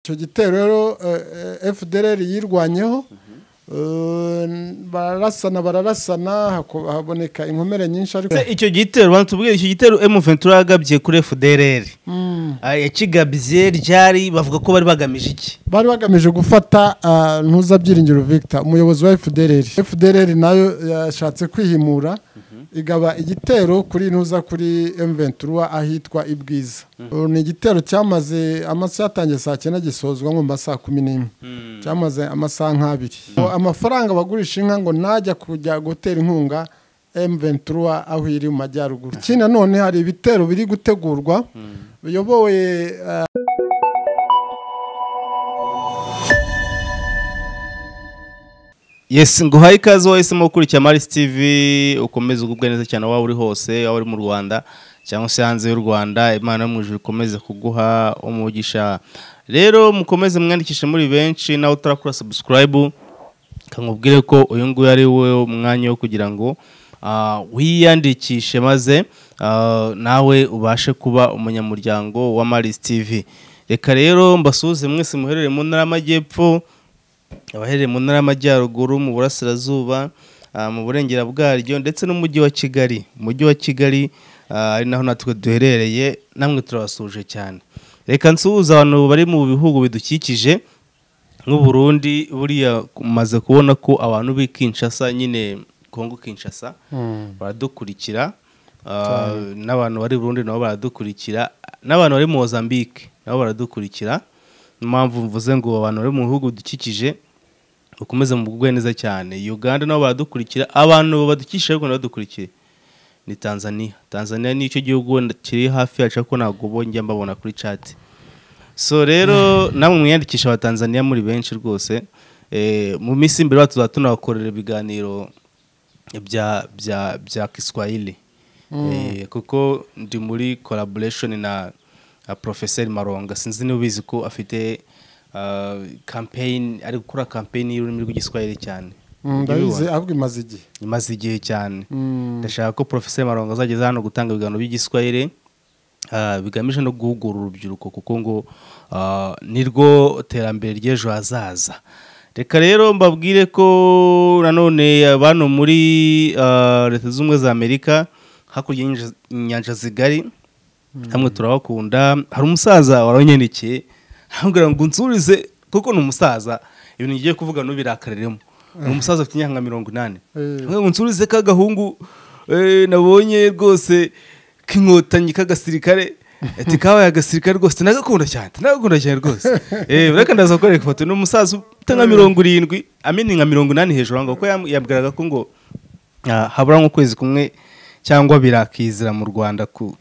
icyo gitero rero fdr yirwanyeho bararasana bararasana haboneka inkomere nyinshi ariko icyo gitero uramutse ubwira icyo gitero emuventura yagabye kuri fdr yakigabye ryari bavuga ko bari bagamije iki bari bagamije gufata ntuzabyiringiro victor umuyobozi wa fdr fdr nayo yashatse kwihimura igaba igitero kuri ntuza kuri emuventura ahitwa ibwiza ni igitero cyamaze amasaha yatangiye saa cyenda gisozwa nkumva saa kumi n'imwe cyamaze amasaha nk'abiri amafaranga bagurisha inka ngo najya kujya gutera inkunga emuventura aho iri mu majyaruguru ikindi nanone hari ibitero biri gutegurwa biyobowe yesi nguhaye ikaze wowe ese ukurikiye marisi tivi ukomeze ugubwe neza cyane waba uri hose waba uri mu rwanda cyangwa se hanze y'u rwanda imana yo mu ijuru ikomeze kuguha umugisha rero mukomeze mwandikishe muri benshi nawe utarakora sabusikarayibu kamubwire ko uyu nguyu ari we mwanya wo kugira ngo wiyandikishe maze nawe ubashe kuba umunyamuryango wa marisi tivi reka rero mbasuhuze mwese muherereye mu ntara y'amajyepfo abaherereye mu ntara y'amajyaruguru mu burasirazuba mu burengera bwaryo ndetse n'umujyi wa kigali umujyi wa kigali ari naho natwe duherereye namwe turabasuje cyane reka nsuhuza abantu bari mu bihugu bidukikije nk'uburundi buriya umaze kubona ko abantu b'i kinshasa nyine kongo kinshasa baradukurikira n'abantu bari burundi nabo baradukurikira n'abantu bari mozambique nabo baradukurikira mpamvu mvuze ngo abantu bari mu bihugu dukikije bakomeze mu bugwe neza cyane uganda nabo baradukurikira abantu badukikije ariko ntibadukurikire ni tanzania tanzania ni icyo gihugu kiri hafi yacu ariko ntabwo njya mbabona kuri cati so rero namwe mwiyandikisha abatanzaniya muri benshi rwose mu minsi imbere tuzaba tunabakorera ibiganiro bya kiswahili kuko ndi muri collaboration na porofeseri maronga sinzi niba ubizi ko afite kampeyini ari gukora kampeyini y'ururimi rw'igiswahili cyane ahubwo imaze igihe imaze igihe cyane ndashaka ko porofeseri maronga azageza hano gutanga ibiganiro by'igiswahili bigamije no guhugura urubyiruko kuko ngo nirwo terambere ry'ejo hazaza reka rero mbabwire ko nanone bano muri leta zunze ubumwe za amerika hakurya y'inyanja zigari hamwe turabakunda hari umusaza waranyandikiye hambwira ngo nsurize kuko ni umusaza ibintu ngiye kuvuga ntubirakareremo ni umusaza ufite imyaka mirongo inani ngo nsurize k'agahungu nabonye rwose k'inkotanyi k'agasirikare ati kabaye agasirikare rwose nagakunda cyane nagakunda cyane rwose reka ndaza kukwereka ifoto ni umusaza ufite nka mirongo irindwi amini nka mirongo inani hejuru aho kuko yabwiraga ko ngo habura nk'ukwezi kumwe cyangwa birakizira mu rwanda ku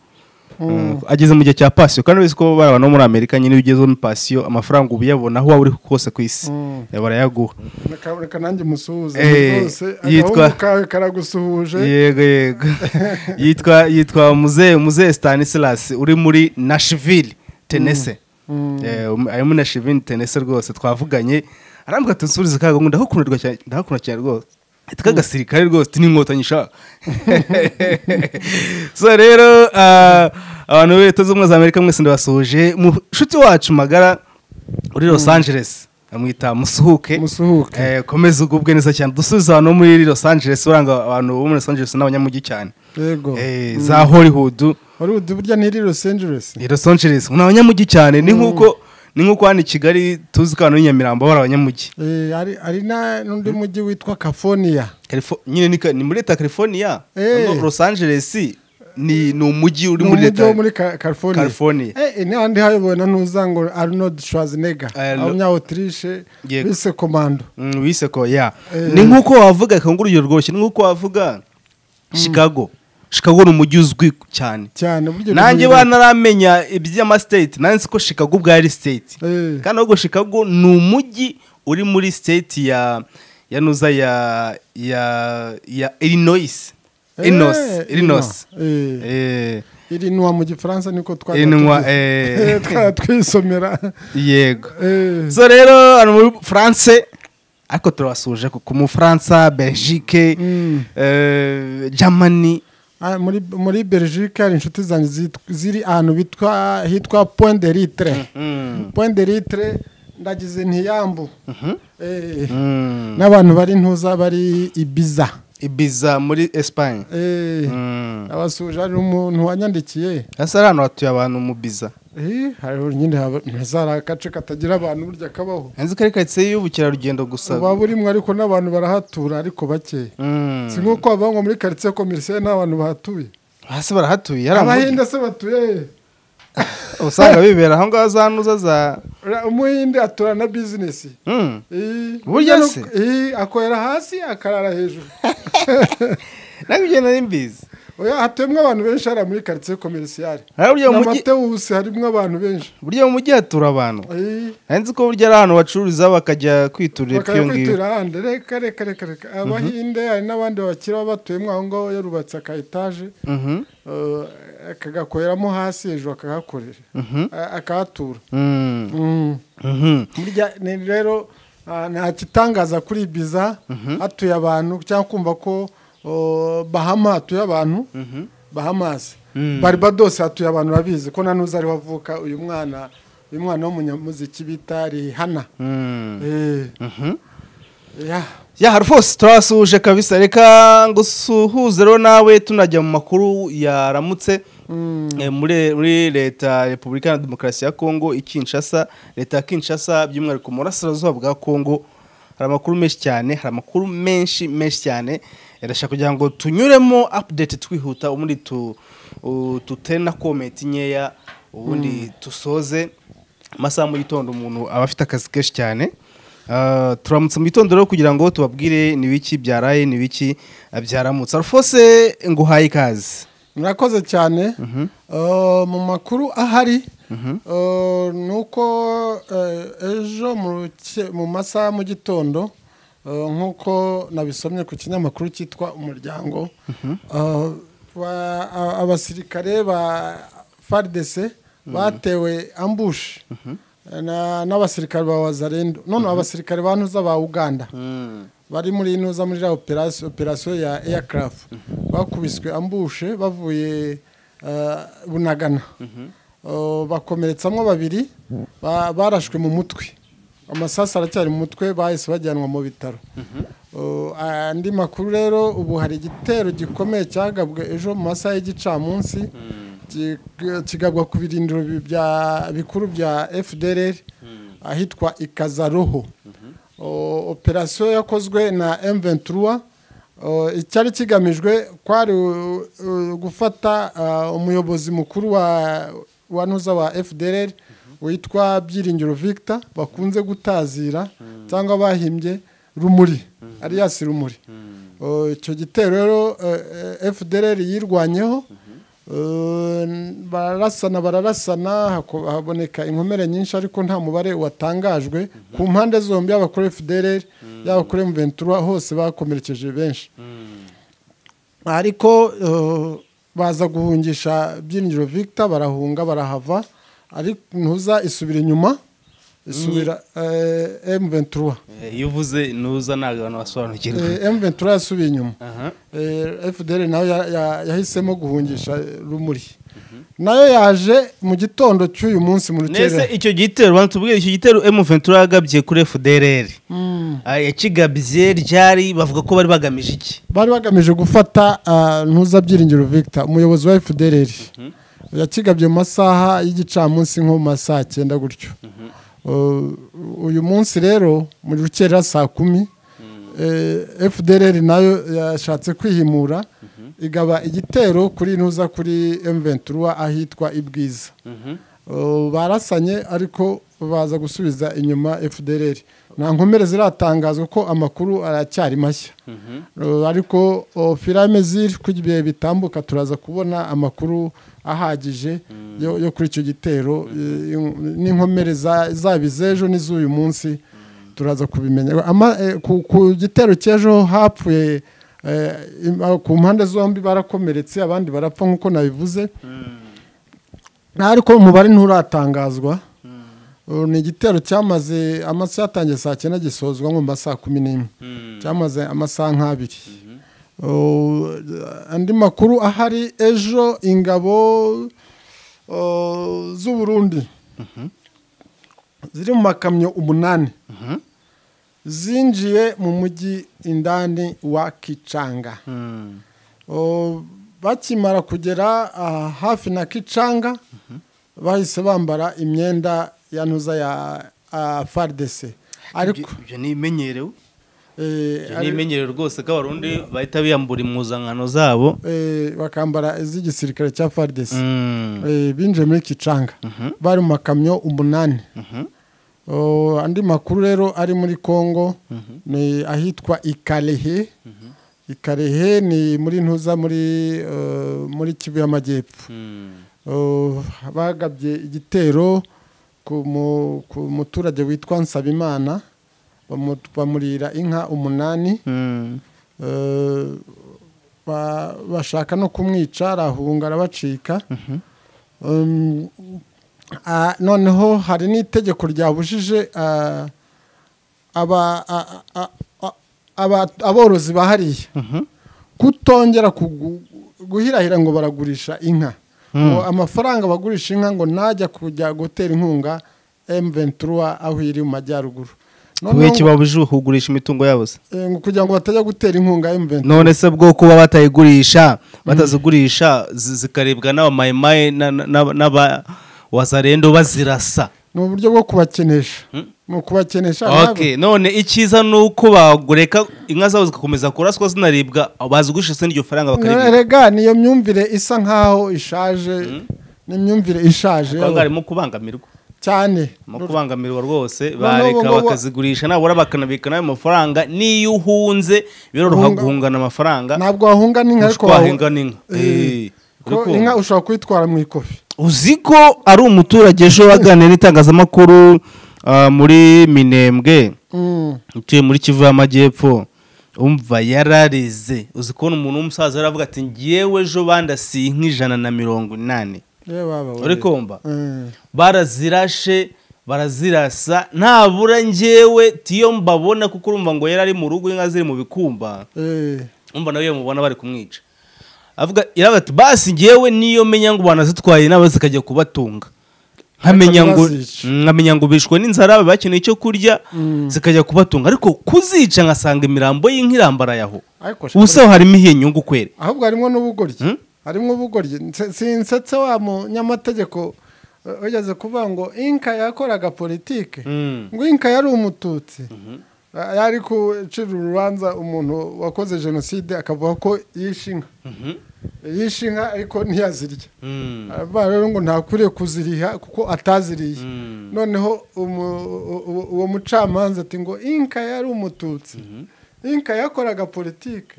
ageze mu gihe cya pasiyo kandi uzi ko bari abantu bo muri amerika nyine iyo ugeze muri pasiyo amafaranga uba uyabona aho waba uri hose ku isi barayaguha reka nanjye umusuhuze rwose agahungu kawe karagusuhuje yego yego yitwa yitwa muzehe muzehe stanisilasi uri muri nashivili tenese ari muri nashivili tenese rwose twavuganye arambwira ati nsurize kagahungu ndahakunda cyane rwose hitwa agasirikare rwose n'inkotanyi ishaka so rero abantu b'Leta z'ubumwe za amerika mwese ndabasuhuje mushuti wacu magara uri los angeles amwita musuhuke komeza ugubwe neza cyane dusubiza abantu bo muri los angeles uranga abantu bo muri los angeles n'abanyamujyi cyane yego za hollywood hollywood burya ni iri los angeles los angeles ni abanyamujyi cyane ni nk'uko ni nk'uko hano i kigali tuzi ko hano nyamirambo bari abanyamujyi hari n'undi mujyi witwa california nyine ni muri leta california los angeles ni umujyi uri muri leta muri california n'ahandi hayobowe na ntuza ngo arnold schwarzenegger abanyawutirishe bise komando bise ko ya ni nk'uko wavuga reka ngo urugero rworoshye ni nk'uko wavuga chicago Chicago ni umujyi uzwi cyane nanjye banaramenya iby'amasiteti nanjye ko Chicago ubwayo ari siteti kandi ahubwo Chicago ni umujyi uri muri siteti ya ya nuza ya ya ya Illinois Illinois Illinois irinwa mu gifaransa niko twajya twisomera yego so rero hano muri France ariko turabasuje ku mu Faransa Belgique Germany muri muri belgique hari inshuti zanjye ziri ahantu hitwa point de litre point de litre ndagize ntiyambu n'abantu bari ntuza bari ibiza ibiza muri esipanye abasuhuje hari umuntu wanyandikiye hasi ari ahantu hatuye abantu mu biza hariho nyine ntazari agace katagira abantu burya kabaho nzi ko ari karitsiye y'ubukerarugendo gusa buba burimo ariko n'abantu barahatura ariko bakeya si nk'uko bavuga muri karitsiye komerisiye nta bantu bahatuye hasi barahatuye hari abahinde se batuye usanga bibera aho ngaho za ntuza za umuhinde atura na bizinesi Mm. Eh, Burya se? eh, akorera hasi akarara hejuru nawe ibyo nari mbizi oya hatuyemo abantu benshi hariya muri karitsiye komerisiyare Hariya burya mu na mujyi- matewusi harimo abantu benshi burya mu mujyi hatura abantu Eh, nari nzi ko burya ari ahantu bacururiza bakajya kwiturira ibyo ngibyo bakayakwitura ahandi reka reka reka reka abahinde hari n'abandi babakira baba batuyemo aho ngaho yarubatse aka etaje Mhm, eh, akagakoreramo hasi hejuru akagakorera mhm, a- akahatura mm, Mm. mhm. burya ni rero ah, nta kitangaza kuri biza hatuye abantu cyangwa kumva ko oh, bahama hatuye abantu bahamasi Mm. barbados hatuye abantu babizi ko na n'uzi ariho avuka uyu mwana uyu mwana w'umunyamuziki bita rihana Mm, Eh, mhm. ya. yaha rwose turabasuhuje kabisa reka ngo usuhuze rero nawe tunajya mu makuru yaramutse Eh, muri muri leta ya repubulika ya demokarasi ya kongo i kinshasa leta ya kinshasa by'umwihariko mu burasirazuba bwa kongo hari amakuru menshi cyane hari amakuru menshi menshi cyane Eh, ndashaka kugira ngo tunyuremo update twihuta ubundi tu u- tutere na komenti nkeya ubundi dusoze amasaha mu gitondo umuntu aba afite akazi kenshi cyane Uh, turamutse mu gitondo rero kugira ngo tubabwire ni biki byaraye ni biki uh, byaramutse arufose nguhaye ikaze murakoze cyane Eh, mu makuru ahari eh, ni uko eh, ejo mu ruke- mu masaha ya mu gitondo eh, nk'uko nabisomye ku kinyamakuru cyitwa umuryango eh, ba- a- abasirikare ba fardc batewe ambushi na- n'abasirikare ba wazarendo noneho abasirikare ba ntuza ba uganda bari muri inuza muri iriya operasi- operasiyo ya aircraft bakubiswe ambushe bavuye eh, bunagana Oh, bakomeretsamwo babiri ba- barashwe mu mutwe amasasu aracyari mu mutwe bahise bajyanwa mu bitaro Oh, andi makuru rero ubu hari igitero gikomeye cyagabwe ejo mu masaha y'igicamunsi Ki- kigabwa ku birindiro bi- bya- bikuru bya fdr ahitwa ikazaroho O- operasiyo yakozwe na M23 o, icyari kigamijwe kwari u- u- gufata ah, umuyobozi mukuru wa wa nuza wa FDLR witwa Byiringiro Victor bakunze gutazira cyangwa bahimbye rumuri Arias rumuri O, icyo gitero rero eh, eh, FDLR yirwanyeho Eh, bararasana bararasana hako- haboneka inkomere nyinshi ariko nta mubare watangajwe ku mpande zombi yaba kuri fdr yaba kuri mventura hose bakomerekeje benshi ariko eh, baza guhungisha byiringiro victor barahunga barahava ariko ntuza isubira inyuma isubira m23 iyo uvuze ntuza ntabwo abantu basobanukirwa m23 yasubiye inyuma aha Eh, FDL nayo ya- ya- yahisemo guhungisha rumuri nayo yaje mu gitondo cy'uyu munsi mu nese rukerera icyo gitero bantu tubwire icyo gitero M23 yagabye kuri FDLR Ah, yakigabye ryari bavuga ko bari bagamije iki bari bagamije gufata ah, ntuza byiringiro Victor umuyobozi wa FDL yakigabye mu masaha y'igicamunsi nko mu masaha cyenda gutyo Uh, uyu munsi rero mu rukerera saa kumi eh, FDL nayo yashatse kwihimura igaba igitero kuri ntuza kuri M23 ahitwa ibwiza Uh, barasanye ariko baza gusubiza inyuma FDLR nta nkomere ziratangazwa ko amakuru aracyari mashya Uh, ariko uh, firame ziri ko ibihe bitambuka turaza kubona amakuru ahagije yo, yo kuri icyo gitero eh, n'inkomere za- zaba iz'ejo n'iz'uyu munsi turaza kubimenya Ama- eh, ku- ku gitero cy'ejo hapfuye eh, im- ku mpande zombi barakomeretse abandi barapfa nk'uko nabivuze nta ariko umubare nturatangazwa Ubu ni igitero cyamaze amasaha yatangiye saa cyenda gisozwa nko mu masaha kumi n'imwe cyamaze amasaha nk'abiri Ubu, eh, andi makuru ahari ejo ingabo eh, z'u Burundi ziri mu makamyo umunani zinjiye mu mujyi indani wa kicanga O, bakimara kugera ah, hafi na kicanga bahise bambara imyenda yantuza ya ah, fardc ariko ibyo ni imenyerewe eh, ibyo ni ari- imenyerewe rwose ko abarundi bahita biyambura impuzankano zabo eh, bakambara iz'igisirikare cya fardc Mm. Eh, binjiye muri kicanga bari mu makamyo umunani O, andi makuru rero ari muri congo ni ahitwa ikarehe ikarehe ni muri ntuza muri eh, muri kivu y'amajyepfo Mm. O, bagabye igitero ku mu- ku muturage witwa nsabimana bamu- bamurira inka umunani Mm. Eh, ba- bashaka no kumwica arahunga arabacika Um, ah, noneho hari n'itegeko ryabujije ah, aba- a- a- a- aba- aborozi ba hariya Mhm. kutongera kugu- guhirahira ngo baragurisha inka ngo amafaranga bagurisha inka ngo najya kujya gutera inkunga M23 aho iri mu majyaruguru kubera noneho iki babujije kugurisha imitungo yabo se eh, ngo kugira ngo batajya gutera inkunga M23 none se bwo kuba batayigurisha batazigurisha zi- zikaribwa n'abamayimaye na- na- na- n'aba wazarendo bazirasa ni uburyo bwo kubakenesha ni ukubakenesha nabo. okay none icyiza ni uko bagureka inka zabo zigakomeza kuraswa zinaribwa bazigurisha se n'iryo faranga bakaribwa rega niyo myumvire isa nkaho ishaje ni imyumvire ishaje Abaganga harimo kubangamirwa cyane mu kubangamirwa rwose Noneho ubu bareka ngubu- bakazigurisha nabura bakanabika n'ayo mafaranga niyo uhunze biroroha Guhunga- guhungana amafaranga ntabwo wahunga n'inka ariko wahinga n'inka Eh, Eh, ko uri kumva? inka ushobora kuyitwara mu ikofi uzi ko ari umuturage ejo waganira n'itangazamakuru ah, muri minembwe Mm. utuye muri kivu y'amajyepfo umva yararize uzi kubona umuntu w'umusaza aravuga ati ngewe ejo bandasiye inka ijana na mirongo inani Ye baba we. uri kumva Eh, barazirashe barazirasa ntabura ngewe tiyo mbabona kuko urumva ngo yari ari mu rugo inka ziri mu bikumba eh, umva nawe iyo mubona bari kumwica avuga yaravuga ati basi ngewe niyo menya ngo banazitwaye nabo zikajya kubatunga nkamenya Ariko ngo ntibazice. nkamenya ngo bishwe n'inzara bakeneye icyo kurya zikajya kubatunga ariko kuzica ngasanga imirambo y'inka irambaraye aho ariko sha- ubusaho harimo iyihe nyungu kwere ahubwo harimo n'ubugoryi Mm? harimo ubugoryi Nse- sinsetse wa munyamategeko eh, ugeze kuvuga ngo inka yakoraga politike Mm. ngo inka yari umututsi Ah, yari gucira urubanza umuntu wakoze jenoside akavuga ko yishe inka yishe inka ariko ntiyazirya Mm. aravuga rero ngo ntakwiriye kuziriha kuko ataziriye noneho umu- u- u- uwo mucamanza ati ngo inka yari umututsi inka yakoraga politike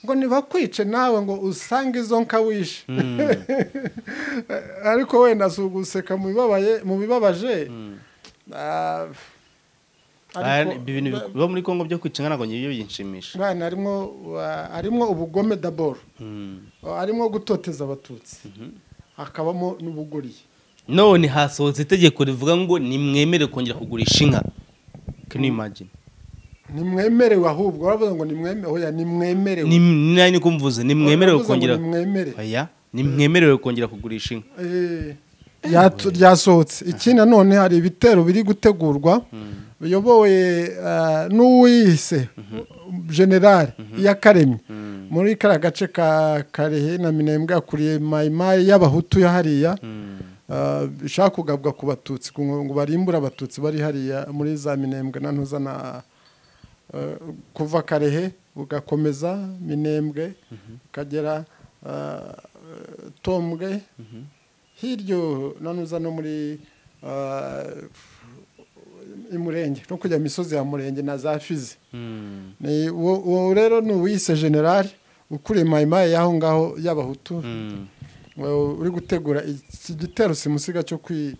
ngo ntibakwice nawe ngo usange izo nka wishe ariko wenda si uguseka mu bibabaye- mu bibabaje Ah, Aya ni- ariko- ibi bintu biba muri kongo byo kwica inka ntabwo ngiye byinshimisha mwana harimo wa- harimo ubugome daboro Mm. harimo gutoteza abatutsi hakabamo n'ubuguriye none hasohotse itegeko rivuga ngo nimwemere kongera kugurisha inka can you imagine ntimwemerewe ahubwo baravuga ngo nimwemerewe oya nimwemerewe ni nani niko mvuze nimwemerewe Baravuga ngo kongera nimwemere oya nimwemerewe kongera kugurisha inka Eh, yatu- ryasohotse iki nanone hari ibitero biri gutegurwa biyobowe ah, n'uwiyise generale iyakaremye muri kariya gace ka karehe na minembwe akuriye mayimayi y'abahutu ya hariya ah, bishaka kugabwa ku batutsi ku ngo ngo barimbure abatutsi bari hariya muri za minembwe na ntuza na eh, kuva karehe bugakomeza minembwe ukagera ah, tombwe hiryo none uza no muri ah, imurenge no kujya mu misozi ya murenge na za fizi Mm. Ni uwo- uwo rero ni uwise generale ukuriye mayimayi y'aho ngaho y'abahutu Mm. Well, uri gutegura iki gitero simusiga cyo kwi-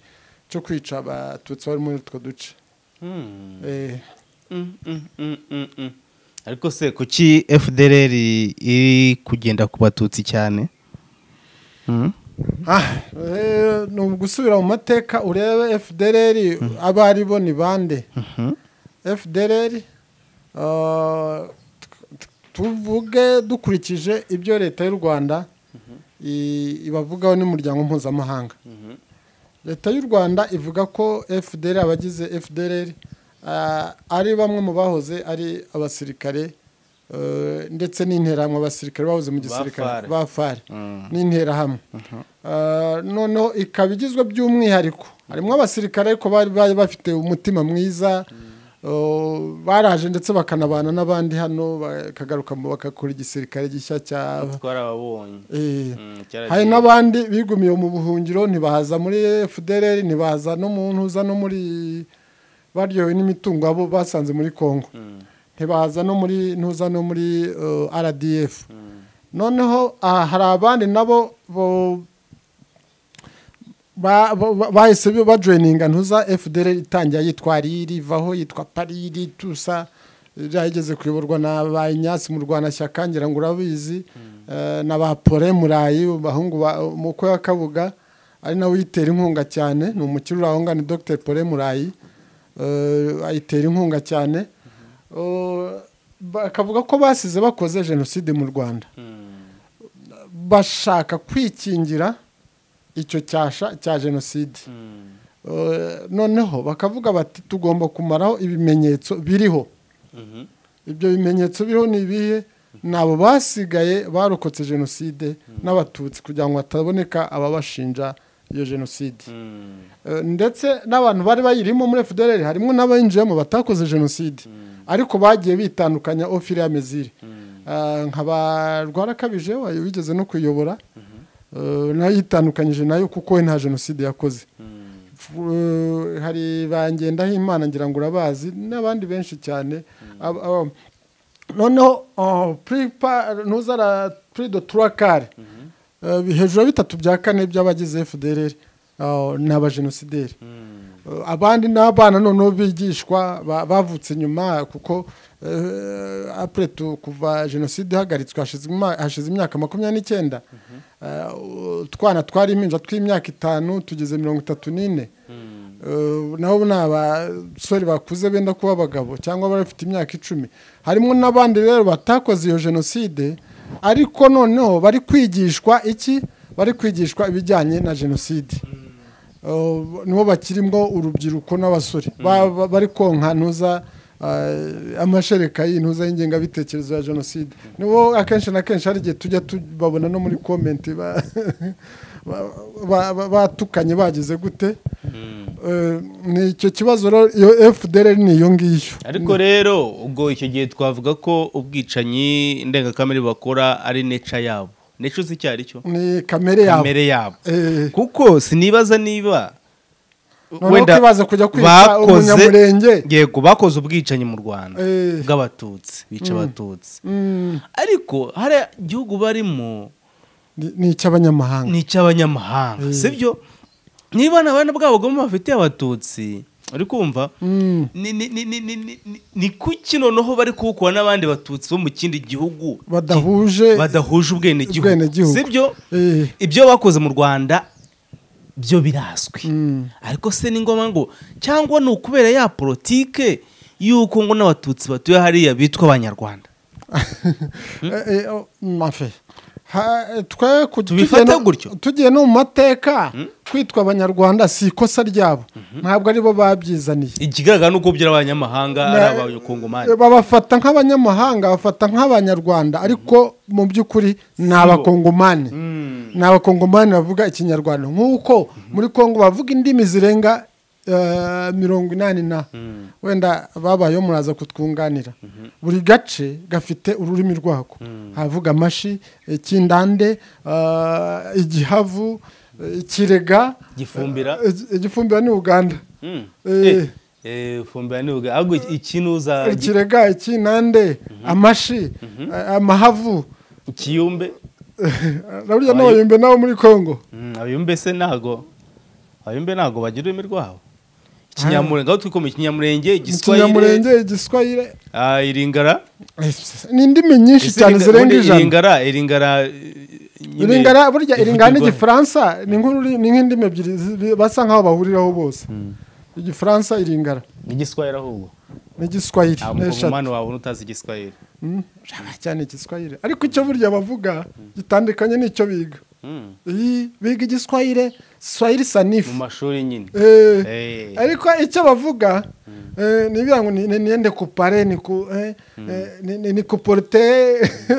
cyo kwica abatutsi bari muri utwo duce Mm. Eh, Mm, mm, mm, mm, mm. ariko se kuki fdr iri kugenda ku batutsi cyane Mm. ah, eh, ni ugusubira mu mateka urebe fdrr abo ari bo ni bande Mhm. fdr ah, t- tuvuge dukurikije ibyo leta y'u rwanda i- ibavugaho n'umuryango mpuzamahanga leta y'u rwanda ivuga ko fdr abagize fdr ari bamwe mu bahoze ari abasirikare ndetse n'interahamwe abasirikare bahoze mu gisirikare ba fari n'interahamwe noneho ikaba igizwe by'umwihariko harimo abasirikare ariko bari bafite umutima mwiza baraje ndetse bakanabana n'abandi hano bakagaruka bagakora igisirikare gishya cya hari n'abandi bigumiye mu buhungiro ntibahaza muri fdr ntibahaza no mu ntuza no muri baryohewe n'imitungo abo basanze muri congo ntibahaza no muri ntuza no muri rdf noneho hari abandi nabo bahise bajoyininga ntuza fdr itangira yitwa riri ivaho yitwa pariri tusa yageze kuyoborwa na ba inyatsi mu rwanashyaka ngira ngo urabizi na ba pole murayi bahungu muko ya kabuga ari nawe uyitera inkunga cyane ni umukiri urahunga ni dr pole murayi ayitera inkunga cyane bakavuga ko basize bakoze jenoside mu rwanda bashaka kwikingira icyo cyasha cya jenoside noneho bakavuga bati tugomba kumaraho ibimenyetso biriho ibyo bimenyetso biriho ni ibihe ni abo basigaye barokotse jenoside n'abatutsi kugira ngo hataboneka ababashinja iyo jenoside ndetse n'abantu bari bayirimo muri fdr harimo n'abinjiyemo batakoze jenoside ariko bagiye bitandukanya ofiri y'amezire nka barwarakabije wigeze no kuyobora nayo yitandukanyije nayo kuko we nta jenoside yakoze hari bangendaho imana ngira ngo urabazi n'abandi benshi cyane noneho ntuzara purido turakare hejuru ya bitatu bya kane by'abagize fdr ni abajenosideri abandi n'abana noneho bigishwa bavutse nyuma kuko apuretu kuva jenoside ihagaritswe hashize imyaka makumyabiri n'icyenda utwana twari impinja tw'imyaka itanu tugeze mirongo itatu n'ine nabo ni abasore bakuze benda kuba abagabo cyangwa bafite imyaka icumi harimo n'abandi rero batakoze iyo jenoside ariko noneho bari kwigishwa iki bari kwigishwa ibijyanye na jenoside nibo bakirimo urubyiruko n'abasore bari konka ntuza amashereka y'intuza y'ingengabitekerezo ya jenoside nibo akenshi na kenshi hari igihe tujya tubabona no muri komenti batukanye bagize gute ni icyo kibazo iyo fdr ni iyo ngiyo ariko rero ubwo icyo gihe twavuga ko ubwicanyi ndengakamere bakora ari neca yabo neca uzi icyo ari cyo ni kamere yabo kamere yabo kuko sinibaza niba wenda bakoze yego bakoze ubwicanyi mu rwanda bw'abatutsi bica abatutsi ariko hari igihugu barimo ni icy'abanyamahanga ni icy'abanyamahanga si byo niba nta bana bwabo bafitiye abatutsi uri kumva ni kuki noneho bari kuwukora n'abandi batutsi bo mu kindi gihugu badahuje badahuje ubwenegihugu si byo ibyo bakoze mu rwanda byo birazwi ariko se ni ngombwa ngo cyangwa ni ukubera ya politike y'uko ngo n'abatutsi batuye hariya bitwa abanyarwanda tugiye no mu mateka kwitwa abanyarwanda si ikosa ryabo ntabwo aribo babyizaniye ikigaragara ni uko byari abanyamahanga ari abakongomani babafata nk'abanyamahanga bafata nk'abanyarwanda ariko mu by'ukuri ni abakongomani ni abakongomani bavuga ikinyarwanda nk'uko muri congo bavuga indimi zirenga mirongo inani na wenda babayeho muraza kutwunganira buri gace gafite ururimi rwako havuga amashi ikindande igihavu ikirega igifumbira igifumbira ni uganda ifumbira ni uganda ahubwo ikinuza ikirega ikinande amashi amahavu ikiyumbe burya n'abayumbe nabo muri congo abayumbe se ntago abayumbe ntago bagira ururimi rwabo ikinyamurenge aho twikoma ikinyamurenge igiswayire ikinyamurenge igiswayire iringara ni indimi nyinshi cyane zirenga ijana iringara iringara iringara burya iringara n'igifaransa ni nk'indimi ebyiri basa nk'aho bahuriraho bose igifaransa iringara igiswayire ahubwo ni igiswayire nta muntu wabona utazi igiswayire cyane igiswayire ariko icyo burya bavuga gitandukanye n'icyo biga Ii, biga igiswahire swahili mu sanifu mashuri nyine Eh, Eh. ariko icyo bavuga eh, ni ibirango ni ni- niende kupare ni ku eh, eh, ni- ni- ni kuporute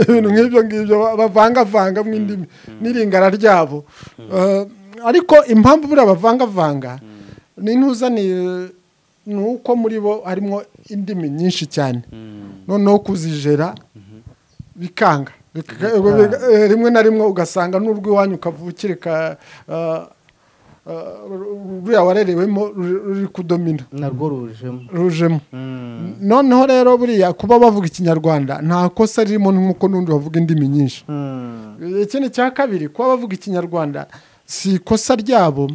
ibintu nk'ibyo ngibyo ba- bavangavanga mu indimi n'iringara ryabo Eh, ariko impamvu buriya bavangavanga ni ntuzaniye ni uko muri bo harimo indimi nyinshi cyane noneho kuzijera bikanga Bika- biga- eh, rimwe na rimwe ugasanga n'urw'iwanyu ukavukirika ruriya warerewemo ruri ruri kudomina narwo rujemo rujemo noneho rero buriya kuba bavuga ikinyarwanda nta kosa ririmo nk'uko n'undi bavuga indimi nyinshi ikindi cya kabiri kuba bavuga ikinyarwanda si ikosa ryabo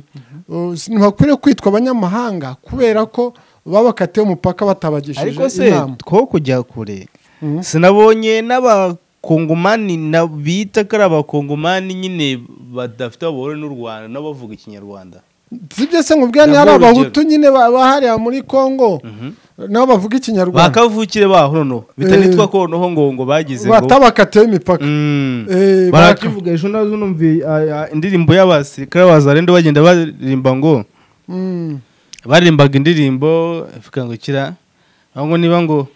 Uh, si- ntibakwiriye kwitwa abanyamahanga kubera ko baba bakatiye umupaka batabagishije ariko se inama two kujya kure sinabonye n'abakongomani na- bita ko ari abakongomani nyine badafite aho bahuriye n'u rwanda n'abavuga ikinyarwanda sibyo se nkubwira ni Nabwo hari urugero. abahutu nyine ba- bahariya muri kongo nabo bavuga ikinyarwanda bakavukire baho noneho bitanitwa ko noneho ngo ngo bagize ngo batabakatiyeho imipaka Mm. Eh, baraka- barakivuga ejo nazo numvi indirimbo y'abasirikare bazarende bagenda baririmba ngo Mm. baririmbaga indirimbo ikangukira aho ngo niba ngo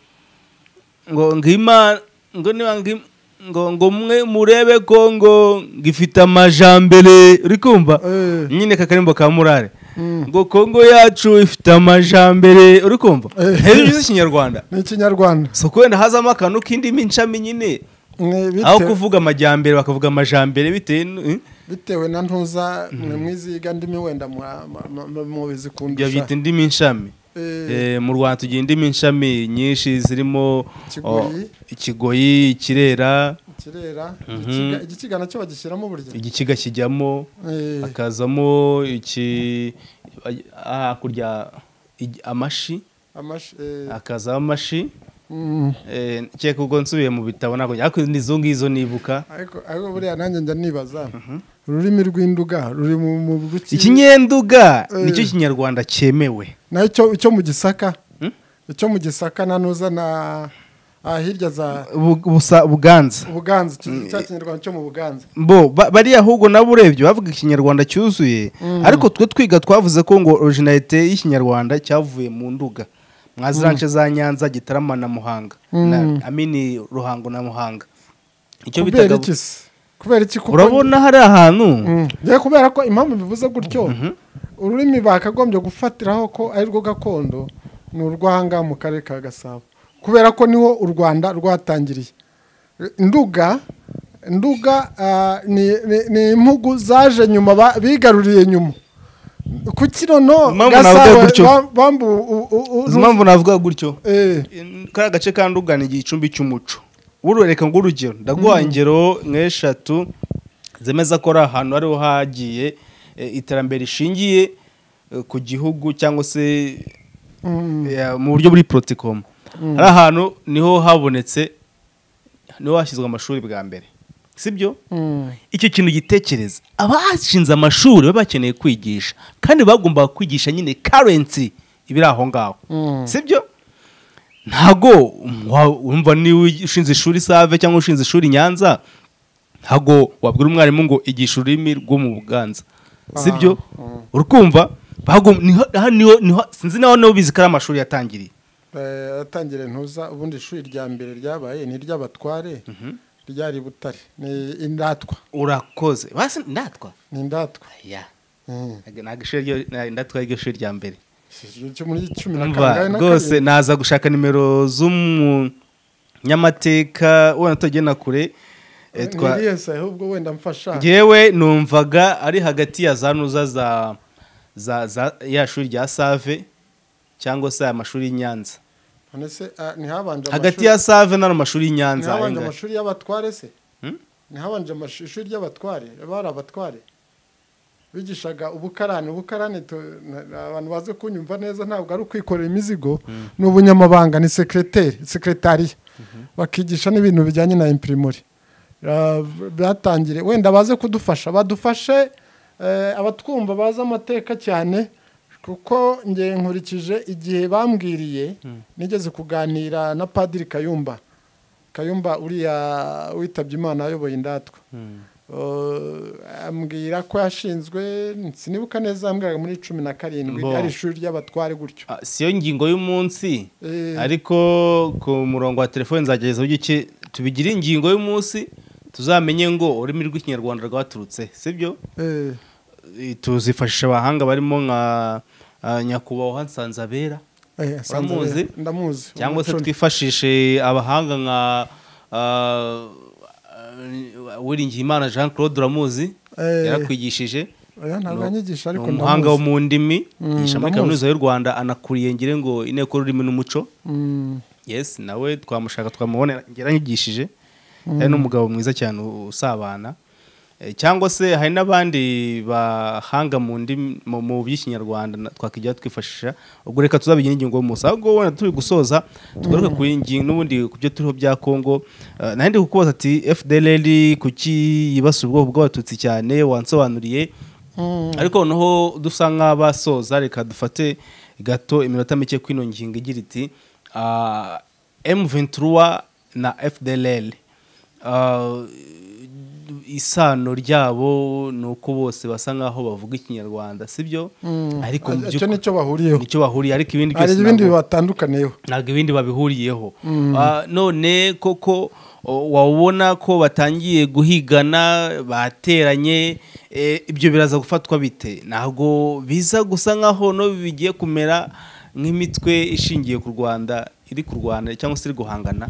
ngo ngima ngo niba ngi- ngo ngo mwe murebe ko ngo ngifite amajambere uri kumva Eh. nyine kakarimbo ka murare Mm. ngo kongo yacu ifite amajambere uri kumva Eh. hejuru y'ikinyarwanda ni ikinyarwanda so kubenda hazamo akantu k'indimi nshami nyine Ni bite- aho kuvuga amajyambere bakavuga amajambere bitewe n- bitewe na ntuza mwe mwiziga ndimi wenda mwa- ma- ma- ma- mubizi ibyo bita kundusha indimi nshami Eh, Eh, mu rwanda tugira indimi nshami nyinshi zirimo Ikigoyi. oh, ikigoyi ikirera kirera Mhm. Igikiga- igikiga nacyo bagishyiramo burya igikiga kijyamo Eh, hakazamo iki ah, hakurya igi- amashi amashi eh, hakazamo amashi mm. Eh, kereka ubwo nsubiye mu bitabo ntabwo ariko izo ngizo nibuka ariko ariko buriya nanjye njya nibaza ururimi rw'induga ruri mu mu ruki- ikinyenduga Eh. nicyo kinyarwanda cyemewe nayo icyo- icyo mu gisaka Hmm? icyo mu gisaka na ntuza na ah, hirya za Bu- busa- buganza ubuganza icyo- cya kinyarwanda cyo mu buganza bo ba- bariya ahubwo nabo urebye bavuga ikinyarwanda cyuzuye ariko twe twiga twavuze ko ngo originalite y'ikinyarwanda cyavuye mu nduga mwazirance za nyanza gitarama na muhanga Mm. na amini ruhango na muhanga icyo kubera bitaga iki se kubera iki kuko urabona hari ahantu njye kubera ko impamvu bivuze gutyo ururimi bakagombye gufatiraho ko ari rwo gakondo ni urwanga mu karere ka gasabo kubera ko niho u rwanda rwatangiriye nduga nduga ah, ni- ni- ni impugu zaje nyuma ba- bigaruriye nyuma ku kinono Impamvu navuga gutyo? bambu u- u- u- uzi impamvu navuga gutyo Eh, kariya gace ka nduga ni igicumbi cy'umuco urureka ngo urugero ndaguha ingero nk'eshatu zemeza ko ari ahantu ariho hagiye eh, iterambere rishingiye eh, ku gihugu cyangwa se mm, eh, mu buryo buri porotikomu hari ahantu niho habonetse niho hashyizwe amashuri bwa mbere sibyo mm. icyo kintu gitekereza abashinze amashuri baba bakeneye kwigisha kandi bagombaga kwigisha nyine karensi ibiri aho ngaho Mm. sibyo ntago wa- wumva niba ushinze ishuri save cyangwa ushinze ishuri nyanza ntago wabwira umwarimu ngo igisha ururimi rwo mu buganza sibyo urukumva Bagom- niho- aha niho- niho- sinzi naho niho bizi ko ari amashuri yatangiriye Eh, yatangiriye ntuza ubundi ishuri rya mbere ryabaye ni iry'abatware ryari butare ni indatwa urakoze basi ndatwa ni indatwa ya Mm. ntabwo ishuri ryo- ndatwa ryo shuri rya mbere cyo muri cumi na Umva, karindwi rwose naza gushaka nimero z'umunyamateka wenda tugiye na kure eh, twa- twariyensa ahubwo wenda mfasha ngewe numvaga ari hagati ya za nuza za za za ya shuri rya save cyangwa se aya mashuri y'i nyanza none se ah, ntihabanje hagati amashuri- ya save n'ano mashuri y'i nyanza ntihabanje ayangaya. amashuri y'abatware se Hmm? ntihabanje amash- ishuri ry'abatware bari abatware bigishaga ubukarani ubukarani tu- na- na- abantu bazi kunyumva neza ntabwo ari ukwikorera imizigo ni ubunyamabanga ni sekreteri sekretariya bakigisha n'ibintu bijyanye na imprimerie Ah, byatangire wenda baze kudufasha badufashe eh, abatwumva bazi amateka cyane kuko nge nkurikije igihe bambwiriye nigeze kuganira na padiri kayumba kayumba uriya witabye imana ayoboye indatwa ambwira ko yashinzwe sinibuka neza yambwiraga muri cumi na karindwi Mbo. ari ishuri ry'abatware gutyo Ah, siyo ngingo y'umunsi Eh. ariko ku murongo wa telefone nzagereza uburyo ki tubigire ingingo y'umunsi tuzamenye ngo ururimi rw'ikinyarwanda rwaturutse sibyo Eh, Eh, tuzifashisha abahanga barimo nka ah, nyakubahwa nsanzabera eh, asanzwe- Uramuzi? ndamuzi cyangwa se umucuni. twifashishe abahanga nka ah, ah, Uwiringiyimana Jean Claude uramuzi Eh. yarakwigishije Oya, ntabwo No. anyigisha ni ariko umuhanga wo mu ndimi Mm, yigisha muri ndamuzi. kaminuza y'u rwanda anakuriye ngire ngo inteko y'ururimi n'umuco Mm, yes nawe twamushaka twamubonera yaranyigishije hari n'umugabo mwiza cyane u- usabana Eh, cyangwa se hari n'abandi bahanga mu ndimi mu- mu by'ikinyarwanda na- twakijya twifashisha ubwo reka tuzabigira ingingo y'umunsi ahubwo wenda turi gusoza tugaruke ku ngingo n'ubundi ku byo turiho bya kongo Eh, nari ndi kukubaza ati fdlr kuki yibasira ubwoko bw'abatutsi cyane wansobanuriye mm, ariko noneho dusa nk'abasoza reka dufate gato iminota mike kwino ngingo igira iti ah, M23 na FDLR Ah, isano ryabo ni uko bose basa nk'aho bavuga ikinyarwanda sibyo mm. ariko mu icyo by'ukuri- nicyo bahuriyeho nicyo bahuriye ariko ibindi hari byose ibindi ntabwo- bibatandukaniyeho ntabwo ibindi babihuriyeho Ah, none koko o, wabona ko batangiye guhigana bateranye eh, ibyo biraza gufatwa bite ntabwo biza gusa nkaho no bigiye kumera nk'imitwe ishingiye ku rwanda iri kurwana cyangwa se iri guhangana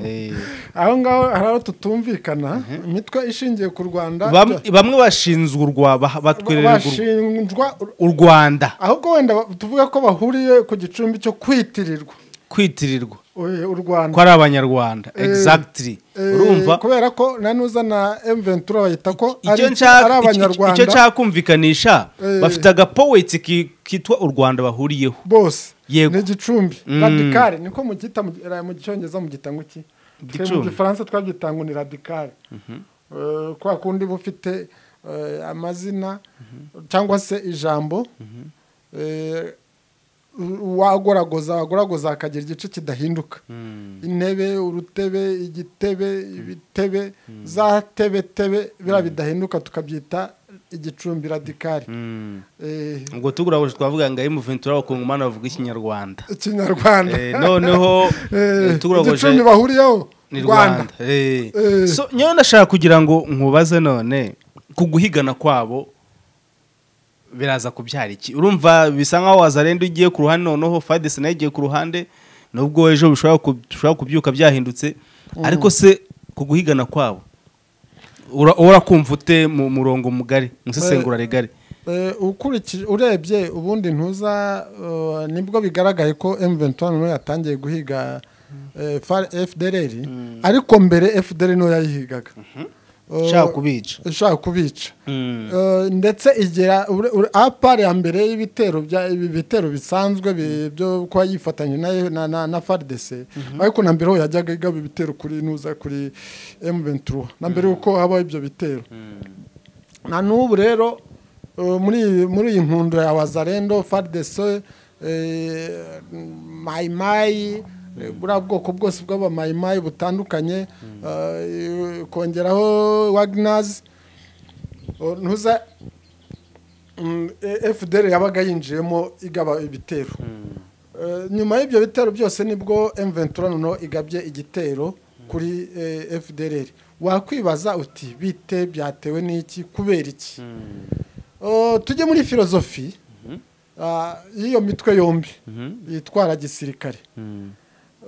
Eh, aho ngaho hari aho tutumvikana imitwe ishingiye ku rwanda bam- bamwe bashinzwe urwa bah- batwerererwa ur- bashinjwa u rwanda ahubwo wenda ba- tuvuga ko bahuriye ku gicumbi cyo kwitirirwa kwitirirwa eh, u rwanda ko ari abanyarwanda Eh, exactly Eh, urumva kubera ko na n'uzana M23 bayita ko ari icyo ari nshaka icyo- icyo- icyo abanyarwanda nshaka kumvikanisha Eh. bafite agapoweti ki- kitwa u rwanda bahuriyeho bose Yego. ni igicumbi Mm. radikale niko mugita mu mu cyongereza mubyita ngo iki Twe mu Igicumbi. gifaransa twabyita ngo ni radikale Eh, kwa kundi buba ufite eh, amazina cyangwa se ijambo eh, wagoragoza wagoragoza hakagira igice kidahinduka intebe urutebe igitebe ibitebe za tebe tebe biriya bidahinduka tukabyita igicumbi radikari Eh, ubwo tugurabuje twavuga ngo emuventura abakungumani bavuga ikinyarwanda ikinyarwanda Eh, noneho Eh, eh, tugurabuje igicumbi bahuriyeho ni rwanda Eh. Eh. So, nyewe ndashaka kugira ngo nkubaze none ku guhigana kwabo biraza kubyara iki urumva bisa nkaho wazarenda ugiye ku ruhande noneho fadesi nayo igiye ku ruhande nubwo ejo bishobora ku- bishobora kubyuka byahindutse ariko se ku guhigana kwabo ura- urakumva ute mu murongo mugari mu isesengura rigari Eh, ukurikije urebye ubundi ntuza eh, nibwo bigaragaye ko M23 niyo yatangiye guhiga eh, FAR- FDLR ariko mbere FDLR niyo yayihigaga Eh, nshaka kubica ishaka kubica Mm. Eh, ndetse igera ure- ure- APR ya mbere y'ibitero bya ibi bitero bisanzwe bi- byo kuba yifatanya na- na na, na FARDC ariko na mbere ho yajyaga igaba ibitero kuri nuza kuri M23 na mbere yuko habaho ibyo bitero na n'ubu rero eh, muri muri iyi mpundu ya wazarendo fardese mayimayi buriya bwoko bwose bw'abamayimayi butandukanye eh, kongeraho waginazi ntuza mm, eh, fdr yabaga yinjiyemo igaba ibitero Eh, nyuma y'ibyo bitero byose nibwo M23 noneho igabye igitero kuri eh, FDLR wakwibaza uti bite byatewe n'iki kubera iki Oh, tujye muri filozofi ah, y'iyo mitwe yombi yitwara gisirikare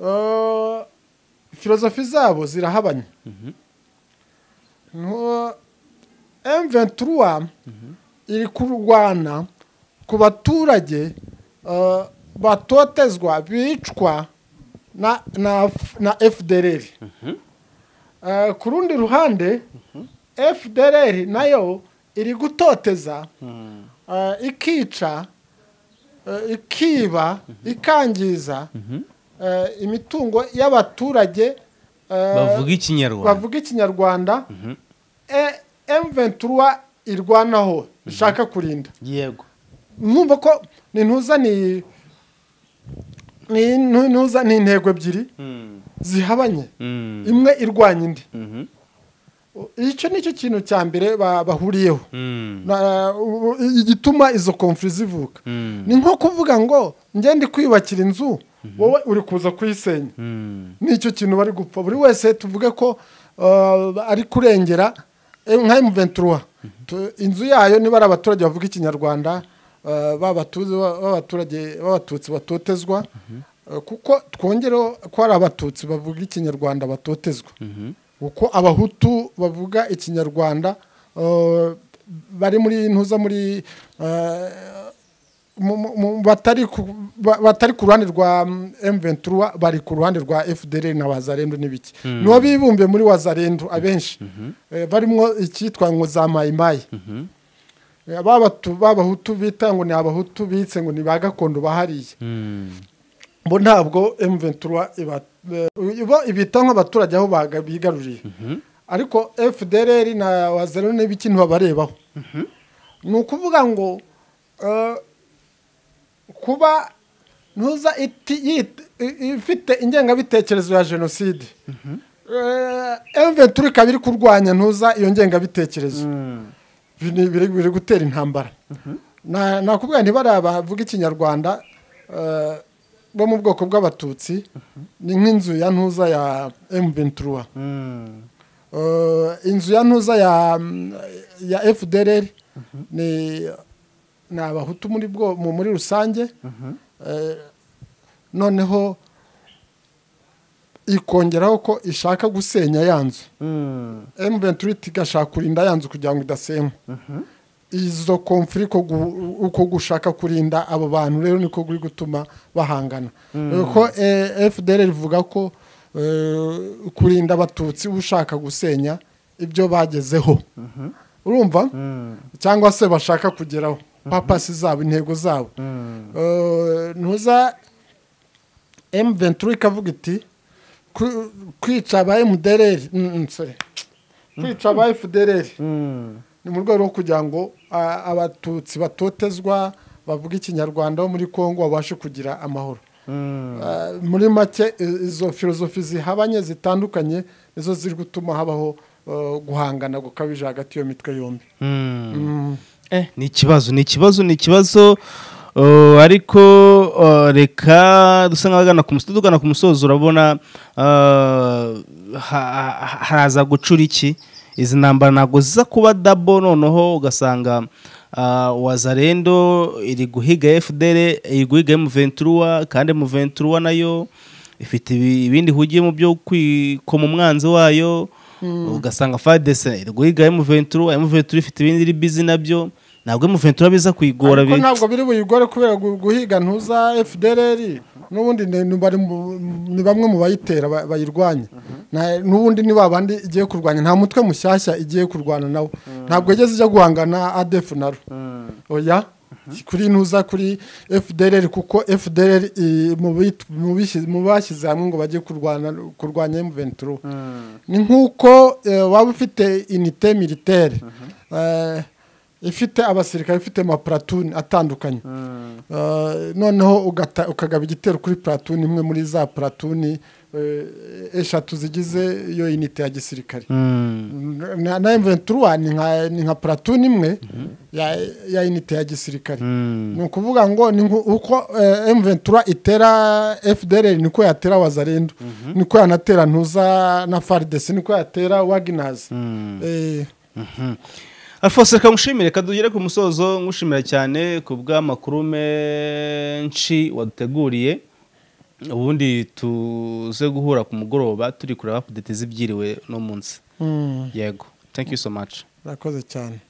Oh, filozofi zabo zirahabanye Ntu- M23 iri kurwana ku baturage eh, batotezwa bicwa na, na, F- na FDLR Eh, ku rundi ruhande FDLR nayo iri gutoteza eh, ikica eh, ikiba ikangiza eh, imitungo y'abaturage eh, bavuga ikinyarwanda bavuga ikinyarwanda E- M23 irwanaho ishaka kurinda yego numva ko ni ntuza ni ni ntu- ntuza ni intego ebyiri zihabanye Mm. imwe irwanya indi icyo ni cyo kintu cya mbere ba- bahuriyeho Na- u- igituma izo konfuri zivuka Mm. ni nko kuvuga ngo njye ndi kwiyubakira inzu wowe uri kuza kuyisenya Mm. nicyo kintu bari gupfa buri wese tuvuge ko uh, ari kurengera eh, nka emuventura inzu yayo niba ari abaturage bavuga ikinyarwanda uh, b'abatuzi- b'abaturage b'abatutsi batotezwa uh, kuko twongereho ko hari abatutsi bavuga ikinyarwanda batotezwa Mhm. uko abahutu bavuga ikinyarwanda uh, bari muri ntuza muri uh, mu- mu- mu- batari ku- ba- batari ku ruhande rwa M23 bari ku ruhande rwa FDL na Wazarendo n'ibiki nibo bibumbiye muri Wazarendo abenshi Eh, barimo icyitwa ngo za mayimayi Eh, babatu- b'abahutu bita ngo ni abahutu bitse ngo ni ba gakondo bahariye Mm. bo ntabwo M23 iba- eh, ibo ibita nk'abaturage aho baga- bigaruriye ariko FDLR na wazero n'ibiki ntibabarebaho ni ukuvuga ngo eh, kuba ntuza iti- yit- i- ifite ingengabitekerezo ya jenoside M23 ikaba iri kurwanya ntuza iyo ngengabitekerezo biri biri- biri gutera intambara Na- nakubwira ntibari abavuga ikinyarwanda eh, bo mu bwoko bw'abatutsi ni nk'inzu ya ntuza ya M23 Mm. Eh, inzu ya ntuza ya mm, ya FDLR ni ni abahutu muri bwo mu- muri rusange Eh, noneho ikongeraho ko ishaka gusenya ya nzu Mm. M23 igashaka kurinda ya nzu kugira ngo idasenywa izo konfuri ko gu- uko gushaka kurinda abo bantu rero niko kuri gutuma bahangana ko FDL rivuga ko eh, kurinda abatutsi ushaka gusenya ibyo bagezeho urumva cyangwa se bashaka kugeraho papasi zabo intego zabo Eh, ntuza M23 ikavuga iti "Ku- kwica ba MDLR mm, mm, sorry. kwica ba FDLR Mm. ni mu rwego rwo kugira ngo a- abatutsi batotezwa bavuga ikinyarwanda bo muri kongo babashe kugira amahoro Mm. Ah, muri make i- izo filozofi zihabanye zitandukanye nizo ziri gutuma habaho eh, guhangana gukabije hagati y'iyo mitwe yombi Mm. Mm. Eh, ni ikibazo ni ikibazo ni ikibazo uh, ariko uh, reka dusa nk'abagana ku musozi tugana ku musozi urabona uh, ha- ha- haraza gucura iki izi ntambara ntabwo ziza kuba dabo noneho ugasanga uh, wazarendo iri guhiga fdr iri guhiga muventura kandi muventura nayo ifite ibi- ibindi ihugiye mu byo kwikoma umwanzi wayo ugasanga fadese iri guhiga emuventura emuventura ifite ibindi iri bizi nabyo ntabwo emuventura biza kuyigora ariko bi- ntabwo biri buyigore kubera gu- guhiga ntuza FDLR n'ubundi ni ni bari mu- ni bamwe mu bayitera ba- bayirwanya Na- n'ubundi ni babandi igiye kurwanya nta mutwe mushyashya igiye kurwana nawo ntabwo igeze ijya guhangana ADF naro oya kuri ntuza kuri FDLR kuko FDLR i- mu bit- mu bishyi- mu bashyize hamwe ngo bajye kurwana kurwanya M23 ni nk'uko eh, waba ufite inite militaire eh, ifite abasirikare ifite amapuratuni atandukanye Eh, noneho ugata- ukagaba igitero kuri puratuni imwe muri za puratuni eh, eshatu zigize iyo inite ya gisirikare Mm. na na M23 ni nka ni nka platoon imwe ya ya unité ya gisirikare Mm. ni ukuvuga ngo ni nko- uko eh, M23 itera FDLR niko yatera Wazarendo niko yanatera ntuza na FARDC niko yatera Wagners eh alphonse reka ngushimire reka tugere ku musozo ngushimira cyane ku bw'amakuru menshi waduteguriye ubundi tuze guhura ku mugoroba turi kureba apudete z'ibyiriwe no munsi mm, yego thank you so much rakoze cyane